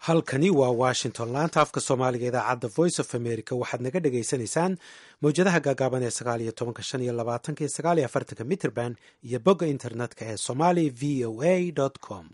halkani waa washington laanta afka soomaaliga idaacadda voice of america waxaad naga dhagaysanaysaan mawjadaha gaagaaban ee sagaal iyo tobanka shan iyo labaatanka iyo sagaal iyo afartanka mitrband iyo bogga internetka ee somali v o a com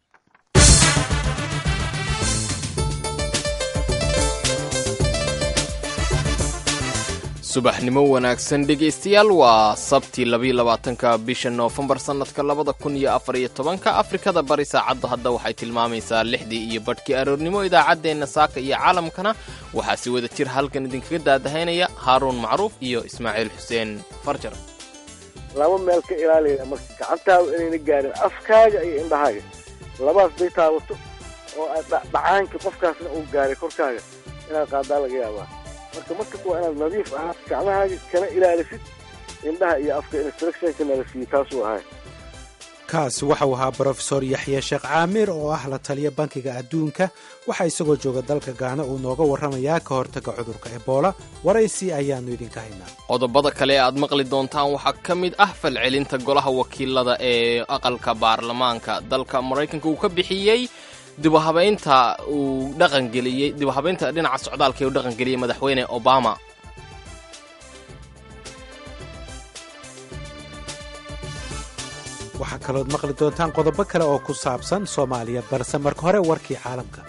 subaxnimo wanaagsan dhegaystayaal waa sabti labayo labaatanka bisha noofembar sannadka labada kun iyo afar iyo tobanka afrikada bari saacadda hadda waxay tilmaamaysaa lixdii iyo badhkii aroornimo idaacaddeenna saaka iyo caalamkana waxaa si wada jir halkan idinkaga daadahaynaya haaruun macruuf iyo ismaaciil xuseen farjar laba meel ka ilaalaya marka gacantaada inayna gaarin afkaaga iyo indhahaaga labaas day taabato oo dhacaanka qofkaasna uu gaaray korkaaga inaad qaadaa laga yaabaa marka markas waa inaad nadiif ahaa gacmahaaga kana ilaalisid indhaha iyo afka instructionka nalasiiye taasuu ahay kaasi waxau ahaa brofesor yaxye sheekh caamir oo ah la taliya bankiga adduunka waxaa isagoo jooga dalka gaana uu nooga warramayaa ka hortaga cudurka ebola waraysi ayaannu idinka haynaa qodobada kale ee aad maqli doontaan waxaa ka mid ah falcelinta golaha wakiilada ee aqalka baarlamaanka dalka maraykanka uu ka bixiyey dibuhabaynta uu dhaqangeliyey dibuhabaynta dhinaca socdaalka ee uu dhaqangeliyey madaxweyne obama waxaa kalood maqli doontaan qodobo kale oo ku saabsan soomaaliya balse marka hore warkii caalamka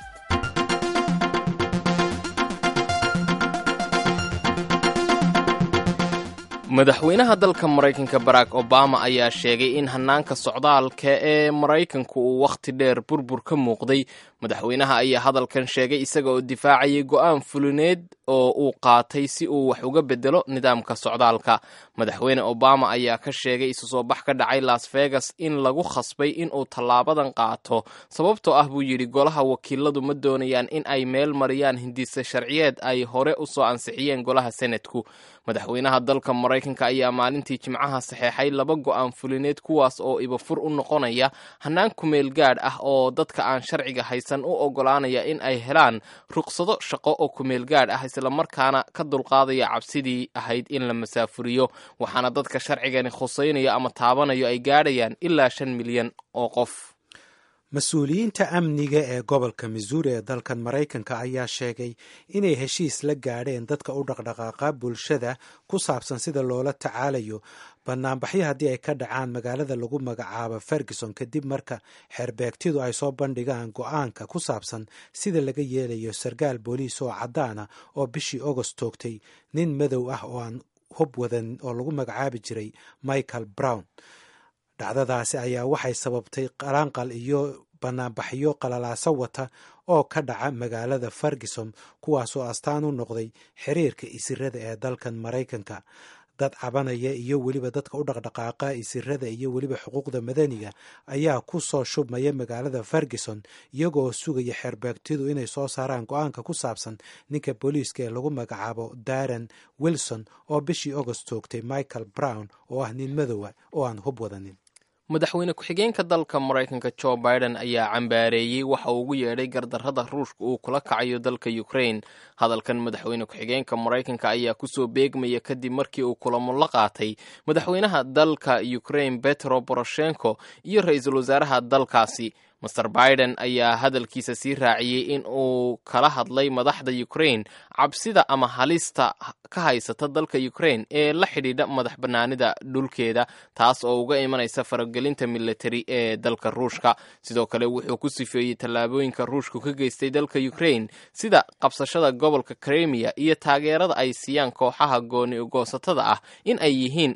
madaxweynaha dalka maraykanka barack obama ayaa sheegay in hanaanka socdaalka ee maraykanku uu wakhti dheer burbur ka muuqday madaxweynaha ayaa hadalkan sheegay isaga oo difaacayay go'aan fulineed oo uu qaatay si uu wax uga bedelo nidaamka socdaalka madaxweyne obama ayaa ka sheegay isu soo bax ka dhacay las vegas in lagu khasbay inuu tallaabadan qaato sababtoo ah buu yidhi golaha wakiiladu ma doonayaan in ay meel mariyaan hindise sharciyeed ay hore u soo ansixiyeen golaha senatku madaxweynaha dalka maraykanka ayaa maalintii jimcaha saxeexay laba go'aan fulineed kuwaas oo ibafur u noqonaya hannaan kumeel gaadh ah oo dadka aan sharciga haysan u oggolaanaya in ay helaan ruqsado shaqo oo kumeel gaadh ah islamarkaana ka dulqaadaya cabsidii ahayd in la masaafuriyo waxaana dadka sharcigani khuseynaya ama taabanayo ay gaadhayaan ilaa shan milyan oo qof mas-uuliyiinta amniga ee gobolka missouri ee dalkan maraykanka ayaa sheegay inay heshiis la gaadheen dadka u dhaqdhaqaaqa bulshada ku saabsan sida loola tacaalayo banaanbaxyo haddii ay ka dhacaan magaalada lagu magacaabo ferguson kadib marka xeerbeegtidu ay soo bandhigaan go-aanka ku saabsan sida laga yeelayo sarkaal booliis oo caddaana oo bishii agost toogtay nin madow ah oo aan hub wadan oo lagu magacaabi jiray michael brown dhacdadaasi ayaa waxay sababtay qalaanqal iyo banaanbaxyo qalalaaso wata oo ka dhaca magaalada ferguson kuwaasoo astaan u noqday xiriirka isirada ee dalkan maraykanka dad cabanaya iyo weliba dadka u dhaqdhaqaaqa isirada iyo weliba xuquuqda madaniga ayaa ku soo shubmaya magaalada ferguson iyagoo sugaya xeerbeegtidu inay soo saaraan go-aanka ku saabsan ninka booliiska ee lagu magacaabo darren wilson oo bishii agost toogtay michael brown oo ah nin madowa oo aan hub wadanin madaxweyne ku-xigeenka dalka maraykanka jo biden ayaa cambaareeyey waxa uu ugu yeedhay gardarrada ruushka uu kula kacayo dalka ukraine hadalkan madaxweyne ku-xigeenka maraykanka ayaa kusoo beegmaya kadib markii uu kulamo la qaatay madaxweynaha dalka ukraine betro boroshenko iyo ra-iisul wasaaraha dalkaasi master biden ayaa hadalkiisa sii raaciyey in uu kala hadlay madaxda ukraine cabsida ama halista ka haysata dalka ukraine ee la xidhiidha madax bannaanida dhulkeeda taas oo uga imanaysa faragelinta militari ee dalka ruushka sidoo kale wuxuu ku sifeeyey tallaabooyinka ruushku ka geystay dalka ukraine sida qabsashada gobolka kremiya iyo taageerada ay siiyaan kooxaha gooni goosatada ah in ay yihiin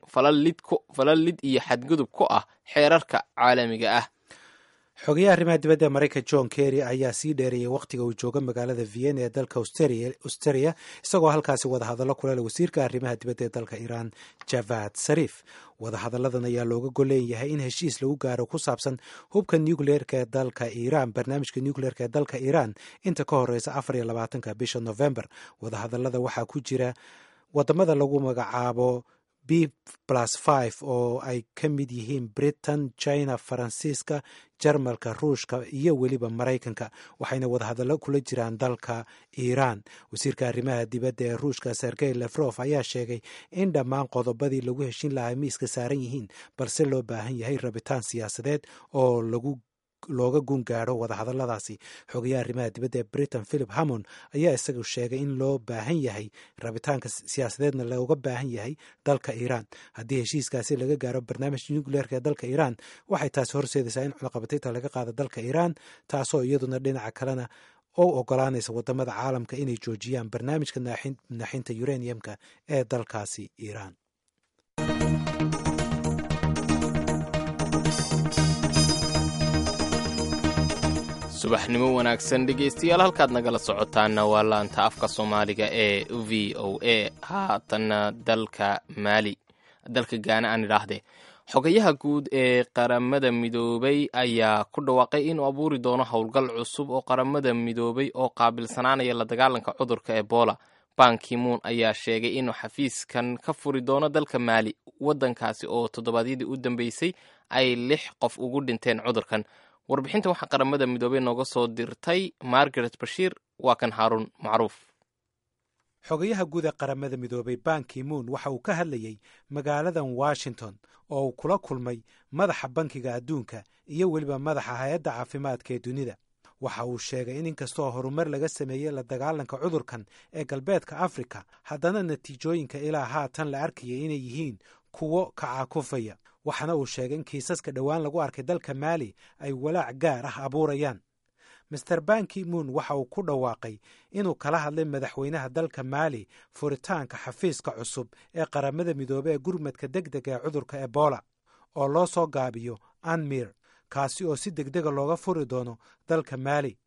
falal lid iyo xadgudub ku ah xeerarka caalamiga ah xogayaha arrimaha dibadda ee maraykan john kerry ayaa sii dheereeyay wakhtiga uu jooga magaalada vienna ee dalka australia isagoo halkaasi wadahadallo kulale wasiirka arrimaha dibadda ee dalka iiraan javad sarif wadahadalladan ayaa looga goleen yahay in heshiis lagu gaaro ku saabsan hubka nucleerka ee dalka iiraan barnaamijka nucleerka ee dalka iiraan inta ka horeysa afar iyo labaatanka bisha november wadahadallada waxaa ku jira wadamada lagu magacaabo b plus five oo ay ka mid yihiin britain china faransiiska jarmalka ruushka iyo weliba maraykanka waxayna wadahadallo kula jiraan dalka iiraan wasiirka arrimaha dibadda ee ruushka sergey lefrof ayaa sheegay in dhammaan qodobadii lagu heshin lahaa miiska saaran yihiin balse loo baahan yahay rabitaan siyaasadeed oo lagu looga gun gaadho wadahadalladaasi xogayaha arrimaha dibadda ee britain philip hammond ayaa isagu sheegay in loo baahan yahay rabitaanka siyaasadeedna looga baahan yahay dalka iiraan haddii heshiiskaasi laga gaaro barnaamijka nucleerka ee dalka iiraan waxay taasi horseedaysaa in cunaqabatayta laga qaado dalka iiraan taasoo iyaduna dhinaca kalena oo ogolaanaysa wadamada caalamka inay joojiyaan barnaamijka naaxinta uraniumka ee dalkaasi iiraan subaxnimo wanaagsan dhegaystayaal halkaad nagala socotaana waa laanta afka soomaaliga ee v o a haatanna dalka maali dalka gaana aan idhaahdee xogayaha guud ee qaramada midoobay ayaa ku dhawaaqay inuu abuuri doono howlgal cusub oo qaramada midoobay oo qaabilsanaanaya la dagaalanka cudurka ebola bankimuun ayaa sheegay inuu xafiiskan ka furi doono dalka maali waddankaasi oo toddobaadyadii u dambeysay ay lix qof ugu dhinteen cudurkan warbixinta waxaa qaramada midoobey nooga soo dirtay margaret bashiir waa kan haaruun macruuf xogayaha guud ee qaramada midoobay banki moon waxa uu ka hadlayey magaaladan washington oo uu kula kulmay madaxa bankiga adduunka iyo weliba madaxa hay-adda caafimaadka ee dunida waxa uu sheegay in inkastoo horumar laga sameeyey la dagaalanka cudurkan ee galbeedka afrika haddana natiijooyinka ilaa haatan la arkayay inay yihiin kuwo kacaakufaya waxaana uu sheegay in kiisaska dhowaan lagu arkay dalka maali ay walaac gaar ah abuurayaan master banki moon waxa uu ku dhawaaqay inuu kala hadlay madaxweynaha dalka maali furitaanka xafiiska cusub ee qaramada midoobe ee gurmadka deg dega ee cudurka ebola oo loo soo gaabiyo anmir kaasi oo si degdega looga furi doono dalka maali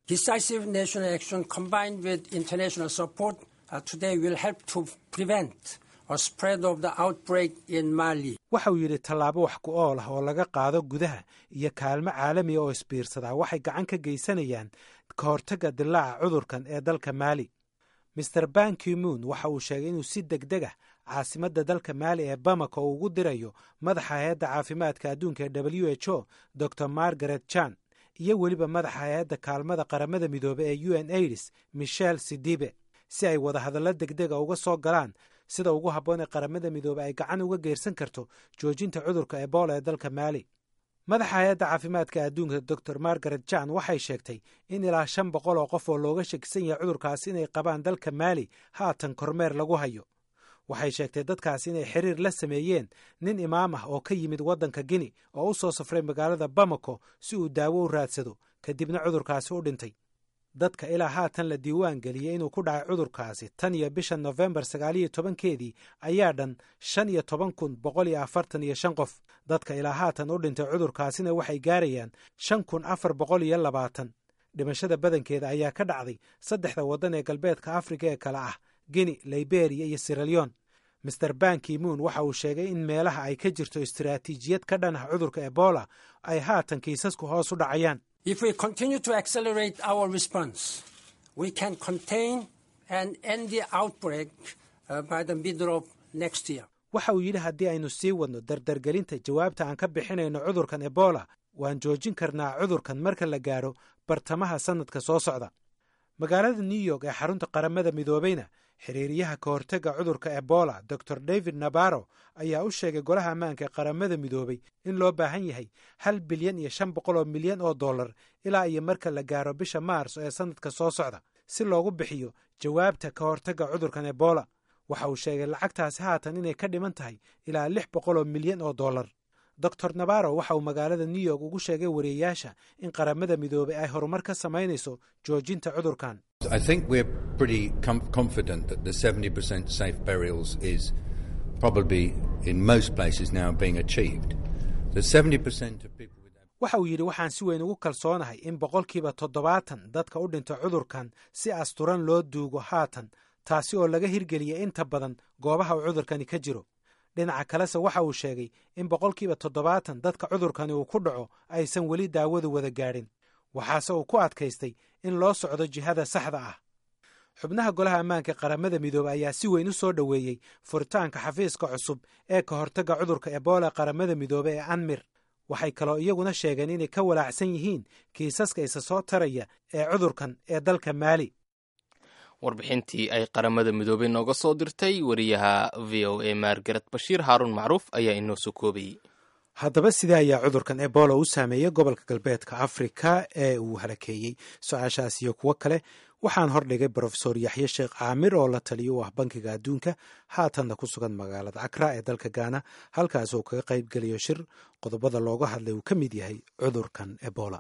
waxa uu yidhi tallaabo wax ku ool ah oo laga qaado gudaha iyo kaalmo caalamiga oo isbiirsadaa waxay gacan ka geysanayaan ka hortagga dilaaca cudurkan ee dalka maali master banki moon waxa uu sheegay inuu si degdeg ah caasimadda dalka maali ee bamako uu ugu dirayo madaxa hay-adda caafimaadka adduunka ee w h o dor margaret jan iyo weliba madaxa hay-adda kaalmada qaramada midoobe ee u n aids michel sidibe si ay wadahadallo degdega uga soo galaan sida ugu habboon ee qaramada midoobe ay gacan uga geersan karto joojinta cudurka ebola ee dalka maali madaxa hay-adda caafimaadka adduunka dor margaret jan waxay sheegtay in ilaa shan boqol oo qof oo looga shakisan yahay cudurkaasi inay qabaan dalka maali haatan kormeer lagu hayo waxay sheegtay dadkaasi inay xiriir la sameeyeen nin imaam ah oo ka yimid waddanka gini oo u soo safray magaalada bamako si uu daawo u raadsado kadibna cudurkaasi u dhintay dadka ilaa haatan la diiwaan geliyey inuu ku dhacay cudurkaasi tan iyo bisha nofembar sagaaliyo tobankeedii ayaa dhan shan iyo toban kun boqol iyo afartan iyo shan qof dadka ilaa haatan u dhintay cudurkaasina waxay gaarayaan shan kun afar boqol iyo labaatan dhimashada badankeeda ayaa ka dhacday saddexda waddan ee galbeedka afrika ee kale ah gini liberiya iyo siraleon master banki moon waxa uu sheegay in meelaha ay ka jirto istiraatiijiyad ka dhan ah cudurka ebola ay haatan kiisasku hoos u dhacayaan If we continue to accelerate our response, we can contain and end the outbreak uh, by the middle of next year. waxa uu yidhi haddii aynu sii wadno dardargelinta jawaabta aan ka bixinayno cudurkan ebola waan joojin karnaa cudurkan marka la gaadho bartamaha sannadka soo socda magaalada new york ee xarunta qaramada midoobeyna xiriiryaha ka hortagga cudurka ebola dor david nabaro ayaa u sheegay golaha ammaanka ee qaramada midoobay in loo baahan yahay hal bilyan iyo shan boqol oo milyan oo dollar ilaa iyo marka la gaaro bisha maarso ee sannadka soo socda si loogu bixiyo jawaabta ka hortagga cudurkan ebola waxa uu sheegay lacagtaasi haatan inay ka dhiman tahay ilaa lix boqol oo milyan oo dollar dor nabaro waxa uu magaalada new york ugu sheegay wariyeyaasha in qaramada midoobay ay horumar ka samaynayso joojinta cudurkan I think we're pretty com- confident that the 70% safe burials is probably in most places now being achieved. The 70% of people with waxa uu yidhi waxaan si weyn ugu kalsoonahay in boqolkiiba toddobaatan dadka u dhinta cudurkan si asturan loo duugo haatan taasi oo laga hirgeliyay inta badan goobaha uu cudurkani ka jiro dhinaca kalese waxa uu sheegay in boqolkiiba toddobaatan dadka cudurkani uu ku dhaco aysan weli daawadu wada gaadhin waxaase uu ku adkaystay in loo socdo jihada saxda ah xubnaha golaha ammaanka qaramada midoobe ayaa si weyn u soo dhoweeyey furitaanka xafiiska cusub ee ka hortagga cudurka ebola qaramada midoobe ee anmir waxay kaloo iyaguna sheegeen inay ka walaacsan yihiin kiisaska isa soo taraya ee cudurkan ee dalka maali warbixintii ay qaramada midoobey nooga soo dirtay wariyaha v o a margaret bashiir haaruun macruuf ayaa inoo soo koobayey haddaba sidee ayaa cudurkan ebola u saameeyey gobolka galbeedka afrika ee uu halakeeyey su-aashaas iyo kuwo kale waxaan hordhigay brofesor yaxye sheekh caamir oo la taliyo u ah bankiga adduunka haatanna ku sugan magaalada akra ee dalka gaana halkaas oo kaga qayb geliyo shir qodobada looga hadlay uu ka mid yahay cudurkan ebola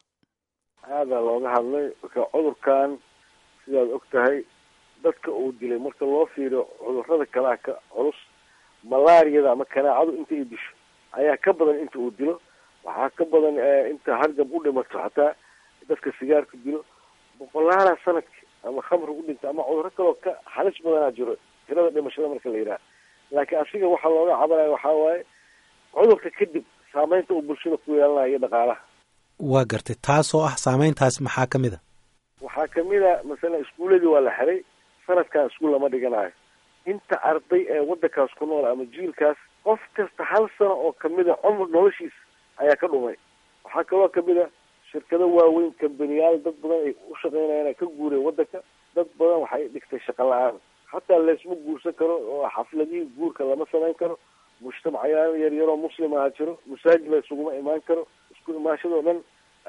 aadaa looga hadlay marka cudurkan sidaad og tahay dadka uu dilay marka loo fiiriyo cudurada kalea ka culus malaariyada ama kanaacadu inta ay disho ayaa ka badan inta uu dilo waxaa ka badan inta hargab u dhimato xataa dadka sigaarka dilo boqolaala sanadki ama khamri u dhinta ama cuduro kaloo ka halis badanaa jiro tirada dhimashada marka la yidhaha laakiin asiga waxaa looga cabanaya waxaa waaye cudurka kadib saameynta uu bulshada ku yeelanayo iyo dhaqaalaha waa gartay taasoo ah saameyntaas maxaa ka mid a waxaa kamid a masalan iskuuladii waa la xiray sanadkan iskuul lama dhiganayo inta arday ee wadankaas ku nool ama jiilkaas qof kasta hal sano oo kamid a cumr noloshiisa ayaa ka dhumay waxaa kaloo kamid a shirkado waaweyn kambaniyaal dad badan ay u shaqeynayaan ka guureen wadanka dad badan waxay dhigtay shaqa la-aan hataa laysma guursan karo oo xafladihii guurka lama samayn karo mujtamacayaal yar yaroo muslim aha jiro masaajid la isuguma imaan karo isku imaashadoo dhan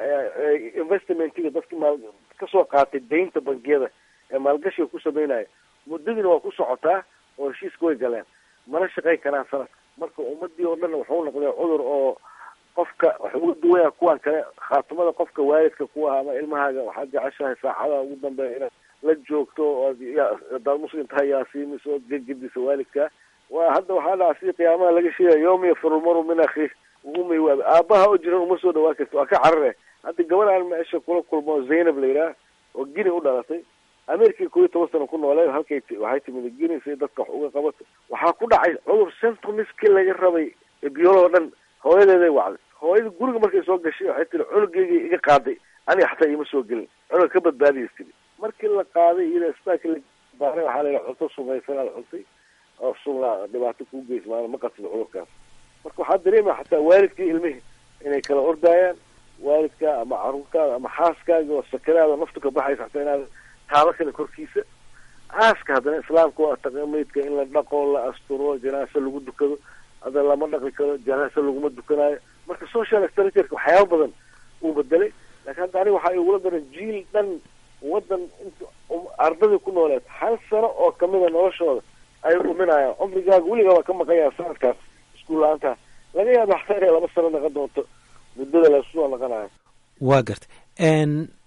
investmentiga dadki maal kasoo qaatay daynta bangiyada ee maalgashiga ku sameynaya muddadiina waa ku socotaa oo heshiiska way galeen mana shaqayn karaan sanadka marka ummadii oo dhan wuxuu noqday cudur oo qofka waxa uga duwaya kuwan kale khaatimada qofka waalidka ku ah ama ilmahaaga waxaad jeceshahay saacadaha ugu dambeeya inaad la joogto ood hadaad muslim tahay yaasiimis ood gegedisa waalidkaa waa hadda waxaa dhaca sidii qiyaamaha laga sheegaya yawma yafiru lmaru min akhiih umay waabi aabaha oo jiran uma soo dhawaan karti waa ka carare hadda gabadhaan meesha kula kulmo zaynab la yidhaah oo gini u dhalatay america koo iyo toban sano ku noolee halkay waxay timid gini si dadka wax uga qabato waxaa ku dhacay cudur centomiskii laga rabay biyooloo dhan hooyadeeday wacday hooyada guriga markay soo gashay waxay tiri cunugeygii iga qaaday aniga xataa iima soo gelin cunuga ka badbaadiyas tiri markii la qaaday iyada isbitaalka la baaray waxaa layihi cunto sumaysan aad cuntay oo sunla dhibaato kuu geys maana ma qatid cudurkaas marka waxaa dareemaya xataa waalidkii ilmihii inay kala ordaayaan waalidkaa ama caruurtaada ama xaaskaaga oo sakaraada naftu ka baxaysa xataa inaad taaba kale korkiisa aaska haddana islaamka waa taqamaydka in la dhaqo la asturo janaase lagu dukado hadda lama dhaqi karo janaase laguma dukanayo marka social structureka waxyaaba badan uu bedelay laakiin hadda aniga waxaa igula daran jiil dhan wadan int ardadii ku nooleed hal sano oo kamida noloshooda ay dhuminayaan cumrigaaga weligaa waa ka maqanyaa sanadkaas iskuul la-aantaa laga yaaba xataa inay laba sano naqon doonto muddada laisku soo naqanayo waa gartay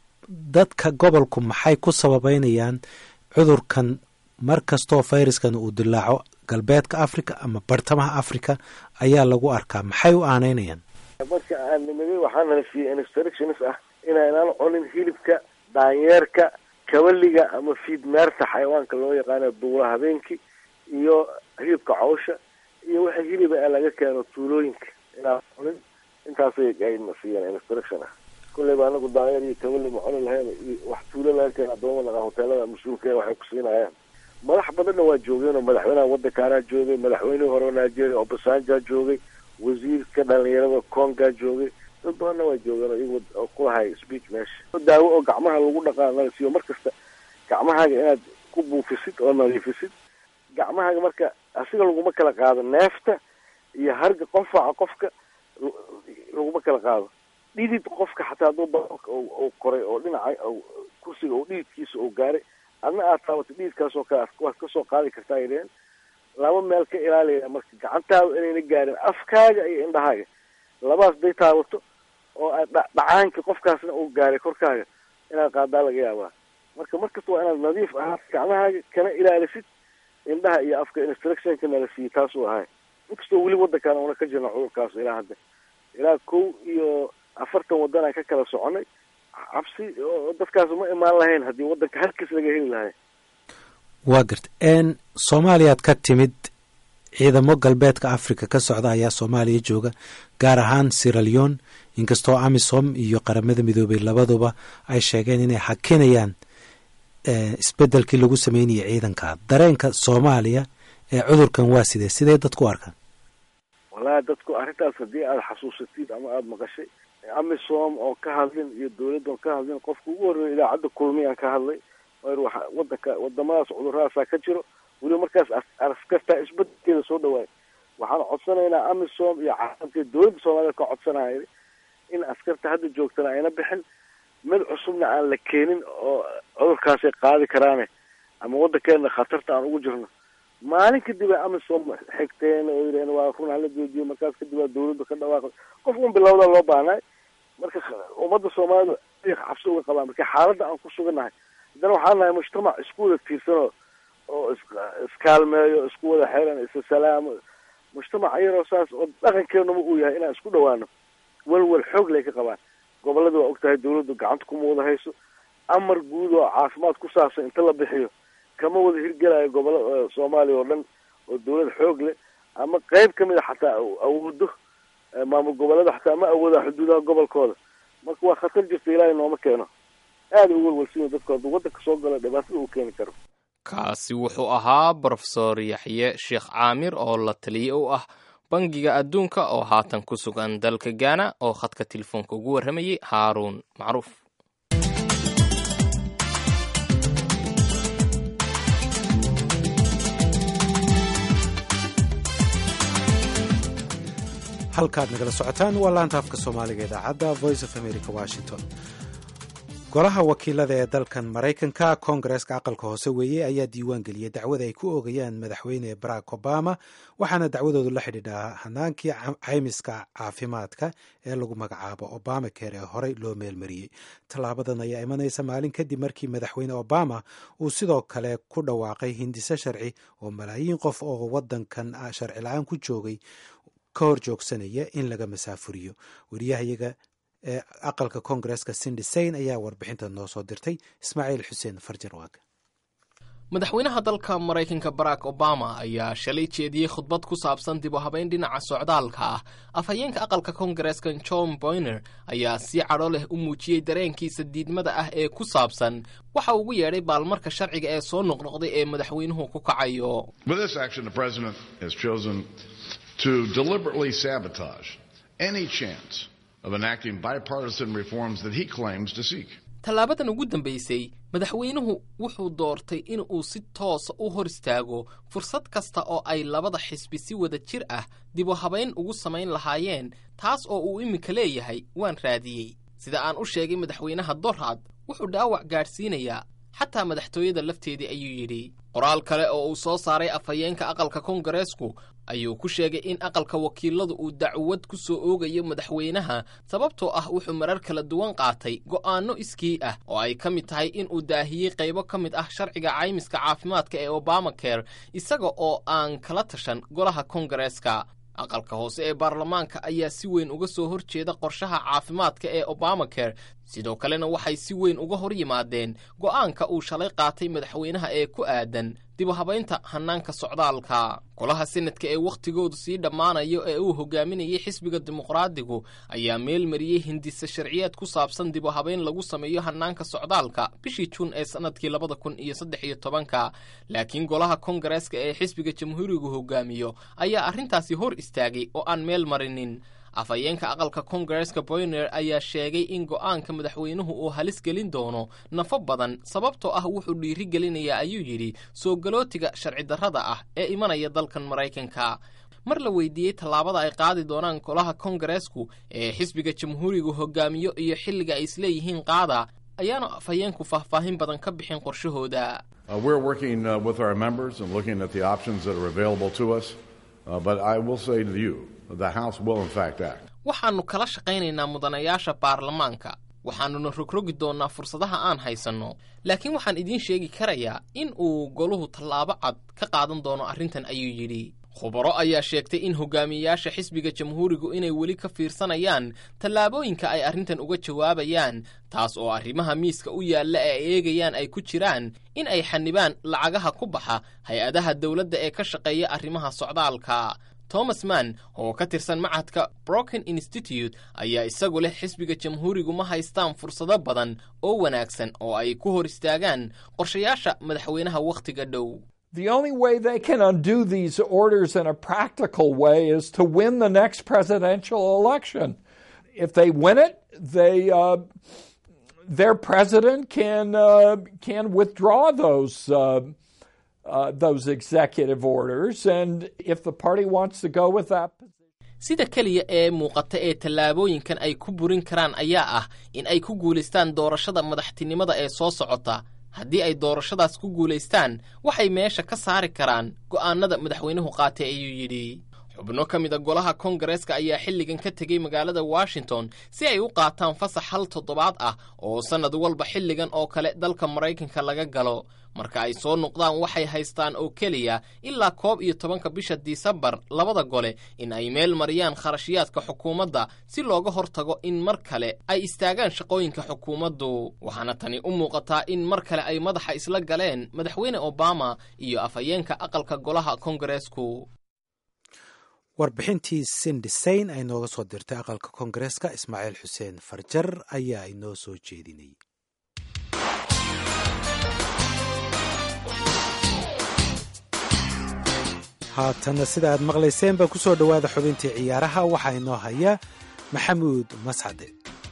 dadka gobolku maxay ku sababeynayaan cudurkan mar kastoo fayraskan uu dilaaco galbeedka africa ama bartamaha africa ayaa lagu arkaa maxay u aaneynayaan marka aan nimid waxaa nala siiyey instructions ah inaynaan cunin hilibka daanyeerka kabaliga ama fiidmeerta xayawaanka loo yaqaano duula habeenkii iyo hilibka cawsha iyo waxa hiliba ee laga keeno tuulooyinka inaan cunin intaasay ayna siiyeen instruction ah kulleyba anagu daanyeer iyo kabali ma cuni lahayn iyo wax tuulo laga keena adooma naqaa hoteelada mas-uulka ee waxay ku siinayaan madax badanna waa joogeen oo madaxweynaha waddankaanaa joogay madaxweynihii hore nigeria obasanjaa joogay wasiirka dhalinyarada congaa joogay dad badanna waa joogeen oo iyagu oo kulahay speech meesha daawo oo gacmaha lagu dhaqaa laga siiyo mar kasta gacmahaaga inaad ku buufisid oo nadiifisid gacmahaaga marka asiga laguma kala qaado neefta iyo harga qonfaca qofka laguma kala qaado dhidid qofka xataa hadduu baroorka uu koray oo dhinaca kursiga oo dhididkiisa uu gaaray adna aad taabato dhididkaas oo kale waad kasoo qaadi kartaa ay dheheen laba meel ka ilaalaya marka gacantaada inayna gaarin afkaaga iyo indhahaaga labaas day taabato oo aad dhacaanka qofkaasna uu gaaray korkaaga inaad qaadaa laga yaabaa marka markasta waa inaad nadiif ahaa gacmahaaga kana ilaalisid indhaha iyo afka instructionka nala siiyey taasuu ahay inkastoo weli waddankaan una ka jirna cudurkaas ilaa hadda ilaa kow iyo afartan waddan aan ka kala soconay cabsi oo dadkaas ma imaan lahayn haddii waddanka halkiis laga heli lahay waa garta soomaaliyaad ka timid ciidamo galbeedka africa ka socda ayaa soomaaliya jooga gaar ahaan siraleon inkastoo amisom iyo qaramada midoobay labaduba ay sheegeen inay hakinayaan isbedelkii lagu sameynayay ciidanka dareenka soomaaliya ee cudurkan waa sidee sidee dadku arkaan wallahi dadku arrintaas haddii aada xasuusatid ama aada maqashay amisom oo ka hadlin iyo dawladda oo ka hadlin qofka ugu horreeya idaacadda kulmiyaan ka hadlay waxa wadanka wadamadaas cudurradaasaa ka jiro weliba markaas askastaa isbedelkeeda soo dhawaay waxaan codsanaynaa amisom iyo caalamka dowladda soomaalida ka codsanaya in askarta hadda joogtana ayna bixin mid cusubna aan la keenin oo cudurkaasay qaadi karaane ama waddankeena khatarta aan ugu jirno maalin kadib ay amisom xigteen oo yidhaheen waa run hala joojiyo markaas kadib waa dawladda ka dhawaaqay qof un bilowda loo baahnay marka ummadda soomaalida cabsi uga qabaan marka xaaladda aan ku sugannahay haddana waxaan nahay mujtamac isku wada tiirsanoo oo is iskaalmeeyo isku wada xeran isa salaamo mujtamac yaroo saas oo dhaqankeenuma uu yahay inaan isku dhawaano walwal xoog lay ka qabaan gobolada waa ogtahay dawladdu gacanta kuma wada hayso amar guud oo caafimaad ku saabsan inta la bixiyo kama wada hirgelayo gobolla soomaaliya oo dhan oo dawlad xoog leh ama qeyb kamid a xataa awoodo maamul goboleeda xataa ma awooda xuduudaha gobolkooda marka waa khatar jirta ilaahay nooma keeno aada u walwalsiyo dadku hadduu waddanka soo galo dhibaatada uu keeni karo kaasi wuxuu ahaa brofesor yaxye sheekh caamir oo la taliye u ah bangiga adduunka oo haatan ku sugan dalka gaana oo khadka telefoonka ugu warramayay haaruun macruuf halkaad nagala socotaan waa laanta afka soomaaliga idaacadda voice of america washington golaha wakiilada ee dalkan maraykanka koongareeska aqalka hoose weeye ayaa diiwaan geliyay dacwada ay ku oogayaan madaxweyne barack obama waxaana dacwadoodu la xidhiidhaa hanaankii caymiska caafimaadka ee lagu magacaabo obama care ee horey loo meelmariyey tallaabadan ayaa imanaysa maalin kadib markii madaxweyne obama uu sidoo kale ku dhawaaqay hindiso sharci oo malaayiin qof oo wadankan sharci la-aan ku joogay ka hor joogsanaya in laga masaafuriyo wariyahayaga ee aqalka koongareeska sindi sayn ayaa warbixinta noo soo dirtay ismaaciil xuseen farjarwaag madaxweynaha dalka maraykanka barack obama ayaa shalay jeediyey khudbad ku saabsan dib u habeyn dhinaca socdaalka ah afhayeenka aqalka koongareeska john boyner ayaa si cadho leh u muujiyey dareenkiisa diidmada ah ee ku saabsan waxa ugu yeedhay baalmarka sharciga ee soo noqnoqday ee madaxweynuhu ku kacayo to deliberately sabotage any chance of enacting bipartisan reforms that he claims to seek. tallaabadan ugu dambaysay madaxweynuhu wuxuu doortay in uu si toosa u hor istaago fursad kasta oo ay labada xisbi si wada jir ah dib u habayn ugu samayn lahaayeen taas oo uu iminka leeyahay waan raadiyey sida aan u sheegay madaxweynaha dorhad wuxuu dhaawac gaadhsiinayaa xataa madaxtooyada lafteedii ayuu yidhi qoraal kale oo uu soo saaray afhayeenka aqalka koongareesku ayuu ku sheegay in aqalka wakiiladu uu dacwad ku soo oogayo madaxweynaha sababtoo ah wuxuu marar kala duwan qaatay go'aanno iskii ah oo ay ka mid tahay in uu daahiyey qaybo ka mid ah sharciga caymiska caafimaadka ee obama care isaga oo aan kala tashan golaha koongareeska aqalka hoose ee baarlamaanka ayaa si weyn uga soo hor jeeda qorshaha caafimaadka ee obama care sidoo kalena waxay si weyn uga hor yimaadeen go'aanka uu shalay qaatay madaxweynaha ee ku aadan dib u habaynta hannaanka socdaalka golaha senadka ee wakhtigoodu sii dhammaanayo ee uu hogaaminayay xisbiga dimuqraadigu ayaa meel mariyey hindise sharciyeed ku saabsan dib u habayn lagu sameeyo hannaanka socdaalka bishii juun ee sannadkii labada kun iyo saddex iyo tobanka laakiin golaha koongareeska ee xisbiga jamhuurigu hogaamiyo ayaa arrintaasi hor istaagay oo aan meel marinin afhayeenka aqalka koongareeska boyner ayaa sheegay in go'aanka madaxweynuhu uu halis gelin doono nafo badan sababtoo ah wuxuu dhiiri gelinayaa ayuu yidhi soo galootiga sharci darrada ah ee imanaya dalkan maraykanka mar la weydiiyey tallaabada ay qaadi doonaan golaha koongareesku ee xisbiga jamhuurigu hogaamiyo iyo xilliga ay isleeyihiin qaada ayaanu afhayeenku faahfaahin badan ka bixin qorshahooda waxaannu kala shaqaynaynaa mudanayaasha baarlamaanka waxaannuna rogrogi doonnaa fursadaha aan haysanno laakiin waxaan idiin sheegi karayaa in uu goluhu tallaabo cad ka qaadan doono arrintan ayuu yidhi khubaro ayaa sheegtay in hogaamiyeyaasha xisbiga jamhuurigu inay weli ka fiirsanayaan tallaabooyinka ay arrintan uga jawaabayaan taas oo arrimaha miiska u yaalla ee ay eegayaan ay ku jiraan in ay xanibaan lacagaha ku baxa hay-adaha dowladda ee ka shaqeeya arrimaha socdaalka thomas mann oo ka tirsan macadka broken institute ayaa isagu leh xisbiga jamhuurigu ma haystaan fursado badan oo wanaagsan oo ay ku hor istaagaan qorshayaasha madaxweynaha wakhtiga dhow The only way they can undo these orders in a practical way is to win the next presidential election. If they win it, they uh, their president can uh, can withdraw those uh, uh, those executive orders. And if the party wants to go with that sida keliya ee muuqata ee tallaabooyinkan ay ku burin karaan ayaa ah in ay ku guulaystaan doorashada madaxtinimada ee soo socota haddii ay doorashadaas ku guulaystaan waxay meesha ka saari karaan go'aanada madaxweynuhu qaatay ayuu yidhi xubno ka mida golaha kongareeska ayaa xilligan ka tegey magaalada washington si ay u qaataan fasax hal toddobaad ah oo sannad walba xilligan oo kale dalka maraykanka laga galo marka ay soo noqdaan waxay haystaan oo keliya ilaa koob iyo tobanka bisha disembar labada gole in ay meel mariyaan kharashyaadka xukuumadda si looga hortago in mar kale ay istaagaan shaqooyinka xukuumaddu waxaana tani u muuqataa in mar kale ay madaxa isla galeen madaxweyne obama iyo afhayeenka aqalka golaha kongareesku warbixintii sindisayn ay nooga soo dirtay aqalka koongareeska ismaaciil xuseen farjar ayaa inoo soo jeedinayay haatanna sida aad maqlayseen baa ku soo dhowaada xubintii ciyaaraha waxaa inoo haya maxamuud mascade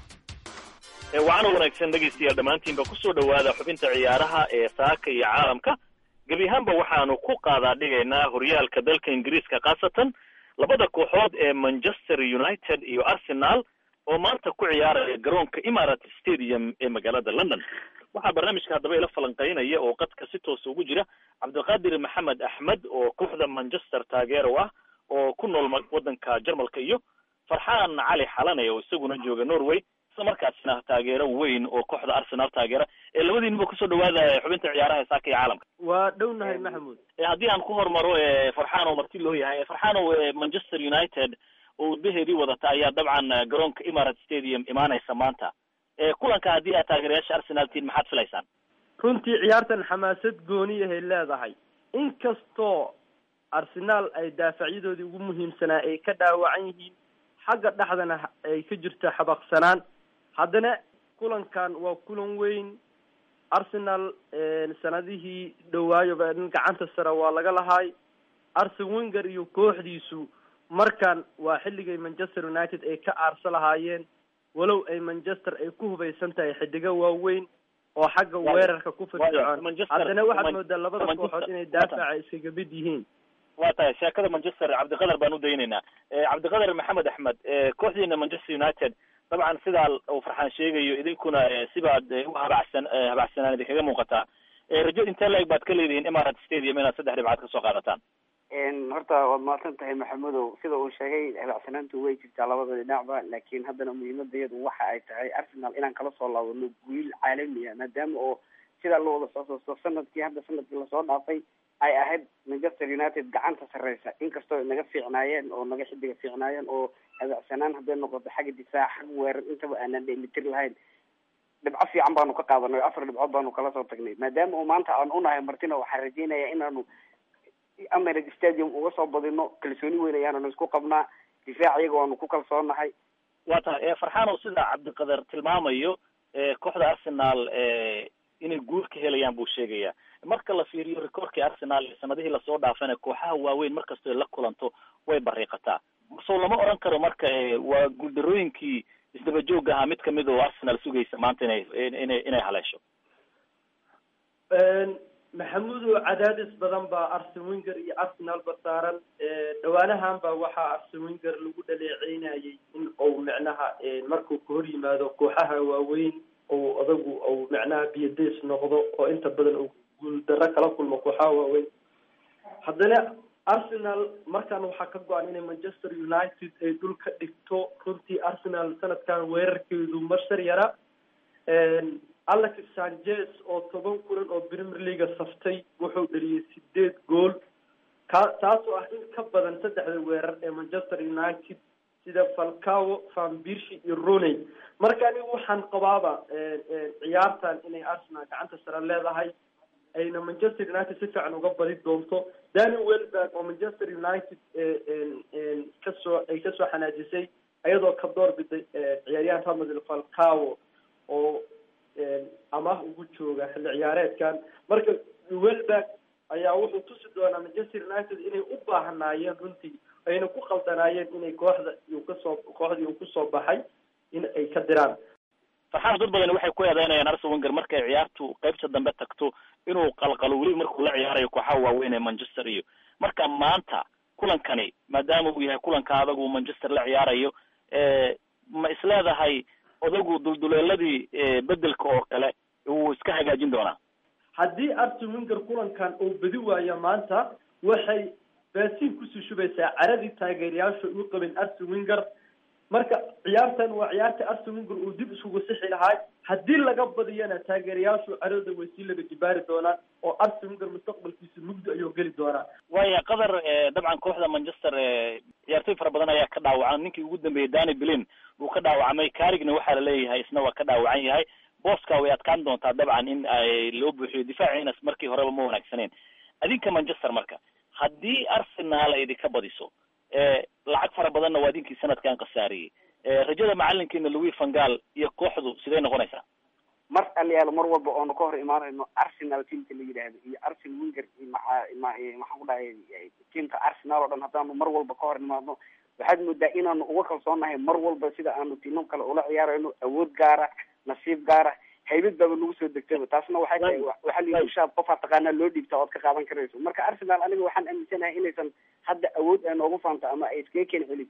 waxaana wanaagsan dhegaystayaal dhammaantiinba ku soo dhowaada xubinta ciyaaraha ee saaka iyo caalamka gebi ahaanba waxaanu ku qaadaa dhigaynaa horyaalka dalka ingiriiska khaasatan labada kooxood ee manchester united iyo arsenal oo maanta ku ciyaaraya garoonka imarat stadium ee magaalada london waxaa barnaamijka haddaba ila falanqeynaya oo qadka si toosa ugu jira cabdiqaadir maxamed axmed oo kooxda manchester taageero ah oo ku nool waddanka jarmalka iyo farxaan cali xalane oo isaguna jooga norway isla markaasina taageero weyn oo kooxda arsenal taageera ee labadiinaba kusoo dhawaada xubinta ciyaaraha ee saaka iyo caalamka waa dhownahay maxamuud haddii aan ku hormaro farxaan oo marti loo yahay farxaan oo manchester united oo udbaheedii wadata ayaa dabcan garoonka imarat stadium imaanaysa maanta kulanka haddii aad taageerayaasha arsenal tiin maxaad filaysaan runtii ciyaartan xamaasad gooniyahay leedahay inkastoo arsenaal ay daafacyadoodii ugu muhiimsanaa ay ka dhaawacan yihiin xagga dhexdana ay ka jirto xabaqsanaan haddana kulankan waa kulan weyn arsenal sanadihii dhowaayoba nin gacanta sare waa laga lahaay arsen wenger iyo kooxdiisu markan waa xilligay manchester united ay ka aarsa lahaayeen walow ay manchester ay ku hubaysan tahay xidigo waaweyn oo xagga weerarka ku firfircoon haddana waxaad moodaa labada kooxood inay daafaca iskaga mid yihiin waa tahay sheekada manchester cabdiqadar baan u daynaynaa cabdiqadar maxamed axmed kooxdiina manchester united dabcan sidaa uu farxaan sheegayo idinkuna sibaad u habacsan habacsanaan idinkaga muuqataa rajo intee la-eg baad ka leedihiin imarat stadium inaad saddex dhibcaad kasoo qaadataan horta waad mahadsan tahay maxamudow sida uu sheegay habacsanaantu way jirtaa labada dhinacba laakiin haddana muhiimadayadu waxa ay tahay arsenal inaan kala soo laabano guul caalamiya maadaama oo sidaa loo wada soo soosto sanadkii hadda sanadkii lasoo dhaafay ay ahayd manchester united gacanta sarreysa inkastoo naga fiicnaayeen oo naga xidiga fiicnaayeen oo habacsanaan hadday noqoto xagga difaac xagga weerar intaba aanan dheelitir lahayn dhibco fiican baanu ka qaadanay o afar dhibcood baanu kala soo tagnay maadaama oo maanta aan unahay martina waxaan rajeynaya inaanu americ stadium uga soo badino kalsooni weyn ayaananu isku qabnaa difaac iyaga waanu ku kalsoonahay waa tahay farxaan oo sida cabdiqadar tilmaamayo kooxda arsenal inay guul ka helayaan buu sheegaya marka la fiiriyo rekoorkii arsenal ee sanadihii lasoo dhaafana kooxaha waaweyn markastoo la kulanto way bariiqataa soo lama oran karo marka waa guuldarooyinkii isdaba joog ahaa mid kamid oo arsenal sugaysa maanta inay inay inay haleesho maxamuudo cadaadis badan baa arsen wenger iyo arsenalba saaran dhawaanahan ba waxaa arsen wenger lagu dhaleeceynayay in uu micnaha markuu ka hor yimaado kooxaha waaweyn ou adagu ou micnaha biyadays noqdo oo inta badan uu guuldaro kala kulmo kooxaha waaweyn haddana arsenal markan waxaa ka go-an inay manchester united ay dhul ka dhigto runtii arsenal sanadkan weerarkeedu mashar yara alex sanchez oo toban kulan oo premier leaga saftay wuxuu dhaliyay sideed gool ka taasoo ah in ka badan saddexda weerar ee manchester united sida falcao van birshi iyo roney marka anigu waxaan qabaaba ciyaartan inay arsenal gacanta sare leedahay ayna manchester united si fiican uga badi doonto dani welberg oo manchester united kasoo ay kasoo xanaajisay iyadoo ka door biday ciyaaryahan ramadel falcao oo amaah ugu jooga xilli ciyaareedkan marka welberg ayaa wuxuu tusi doonaa manchester united inay u baahnaayeen runtii ayna ku khaldanaayeen inay kooxda uu kasoo kooxdii uu kusoo baxay in ay ka diraan farxaan dad badani waxay ku eedeynayaan arsen wenger markay ciyaartu qaybta dambe tagto inuu qalqalo weli markuu la ciyaarayo kooxaha waaweyn ee manchester iyo marka maanta kulankani maadaama uu yahay kulanka adag uu manchester la ciyaarayo ma isleedahay odagu dulduleeladii bedelka oo kale wuu iska hagaajin doonaa haddii arsen wenger kulankan uu bedi waayo maanta waxay baasiin kusii shubaysaa caradii taageerayaasha uu qabin arsen wenger marka ciyaartan waa ciyaarta arsen wenger uu dib iskugu sixi lahaa haddii laga badiyana taageerayaashu carada way sii laga jibaari doonaan oo arsen wenger mustaqbalkiisa mugdi ayuu geli doonaa waaya qatar dabcan kooxda manchester ciyaartoy fara badan ayaa ka dhaawacan ninkii ugu dambeeyey dani blin wuu ka dhaawacmay carigna waxaa laleeyahay isna waa ka dhaawacan yahay booska way adkaan doontaa dabcan in ay loo buuxiyo difaaciina markii horeba ma wanaagsaneen adinka manchester marka haddii arsenal ay idinka badiso lacag fara badanna waa idinkii sanadkan khasaariyey rajada macalinkiina louis vangal iyo kooxdu sidee noqonaysaa mar aliyaalo mar walba oonu ka hor imaanayno arsenal teamka la yidhaahdo iyo arsen wenger iyo maca ma maxaan ku dhahay teamka arsenal oo dhan haddaanu mar walba ka hor imaadno waxaad moodaa inaanu uga kalsoonahay mar walba sida aanu tiimam kale ula ciyaarayno awood gaara nasiib gaara haybad baaba nagu soo degtaba taasna waxay tahay waxaa la ushaad qofaa taqaanaa loo dhiibta ood ka qaadan karayso marka arsenal aniga waxaan aaminsanahay inaysan hadda awood ay noogu faanto ama ay iskaga keeni celin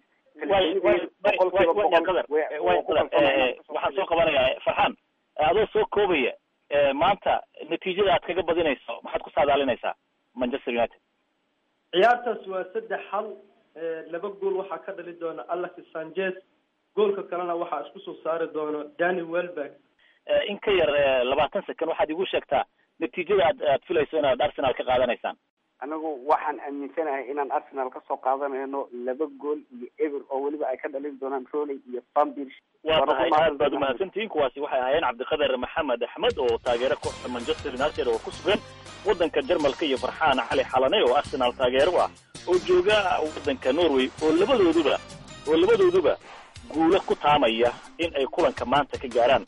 waxaan soo qabanayaa farxaan adoo soo koobaya maanta natiijada aad kaga badinayso maxaad ku saadaalinaysaa manchester united ciyaartaas waa saddex hal laba gool waxaa ka dhali doona alex sanchez goolka kalena waxaa isku soo saari doono dani welberg in ka yar labaatan second waxaad igu sheegtaa natiijada aad aad filayso inaad arsenal ka qaadanaysaan anigu waxaan aaminsanahay inaan arsenal kasoo qaadanayno laba gool iyo ever oo weliba ay ka dhalin doonaan roley iyo bambirs waa tahay aad baad umahadsantihiin kuwaasi waxay ahaayeen cabdiqadar maxamed axmed oo taageero kooxda manchester united oo ku sugan waddanka jarmalka iyo farxaan cali xalane oo arsenal taageero ah oo jooga waddanka norway oo labadooduba oo labadooduba guulo ku taamaya in ay kulanka maanta ka gaaraan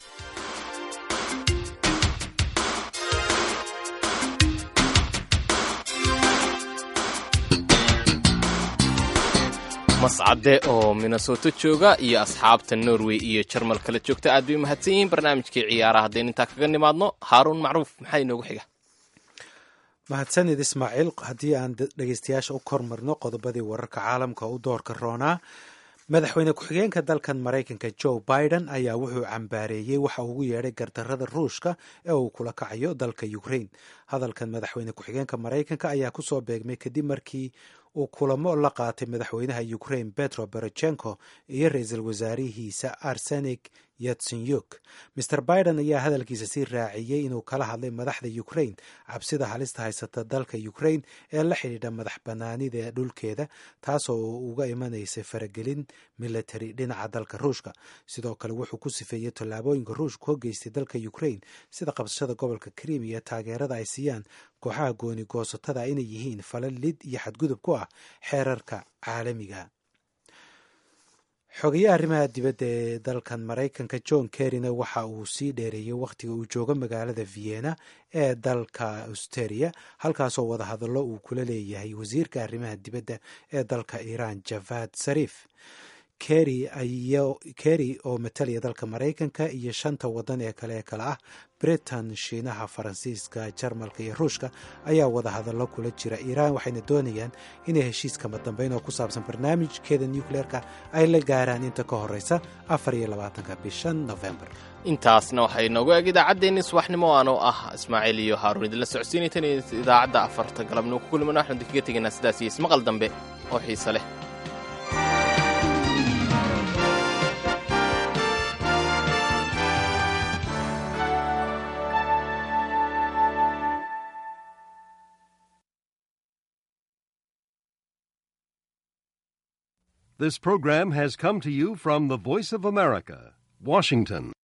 mascade oo minnesoto jooga iyo asxaabta norway iyo jarmal kala joogta aad bay umahadsan yihiin barnaamijkii ciyaaraha haddaynu intaa kaga nimaadno haaruun macruuf maxaa inoogu xiga mahadsanid ismaaciil haddii aan dhegeystayaasha u kormarno qodobadii wararka caalamka u doorka roonaa madaxweyne ku-xigeenka dalkan maraykanka joe biden ayaa wuxuu cambaareeyey waxa ugu yeedhay gardarrada ruushka ee uu kula kacayo dalka ukraine hadalkan madaxweyne ku-xigeenka maraykanka ayaa kusoo beegmay kadib markii uu kulamo la qaatay madaxweynaha ukraine petro berochenko iyo ra-iisul wasaarihiisa arsenik yatsenyuk maer biden ayaa hadalkiisa sii raaciyey inuu kala hadlay madaxda ukraine cabsida halista haysata dalka ukraine ee la xidhiidha madax banaanida dhulkeeda taasoo uga imanaysay faragelin military dhinaca dalka ruushka sidoo kale wuxuu ku sifeeyey tallaabooyinka ruushku ka geystay dalka ukraine sida qabsashada gobolka krim iyo taageerada ay siiyaan kooxaha gooni goosatada inay yihiin falal lid iyo xadgudub ku ah xeerarka caalamiga xogayaha arrimaha dibadda ee dalkan maraykanka john kerryna waxa uu sii dheereeyey wakhtiga uu joogo magaalada vienna ee dalka austeria halkaasoo wadahadallo uu kula leeyahay wasiirka arrimaha dibadda ee dalka iiraan javad sarif kerry oo matalaya dalka maraykanka iyo shanta wadan ee kale ee kale ah britain shiinaha faransiiska jarmalka iyo ruushka ayaa wadahadallo kula jira iiraan waxayna doonayaan inay heshiiskama dambeyn oo ku saabsan barnaamijkeeda nucleerka ay la gaaraan inta ka horeysa afar iyo labaatanka bishan november intaasna waxay noogu eg idaacaddeenni subaxnimo aanoo ah ismaaciil iyo haaruun idinla socodsiinaytan idaacadda afarta galabnimo ku kulimano waxaanu idinkaga tegaynaa sidaas iyo ismaqal dambe oo xiise leh This program has come to you from the Voice of America, Washington.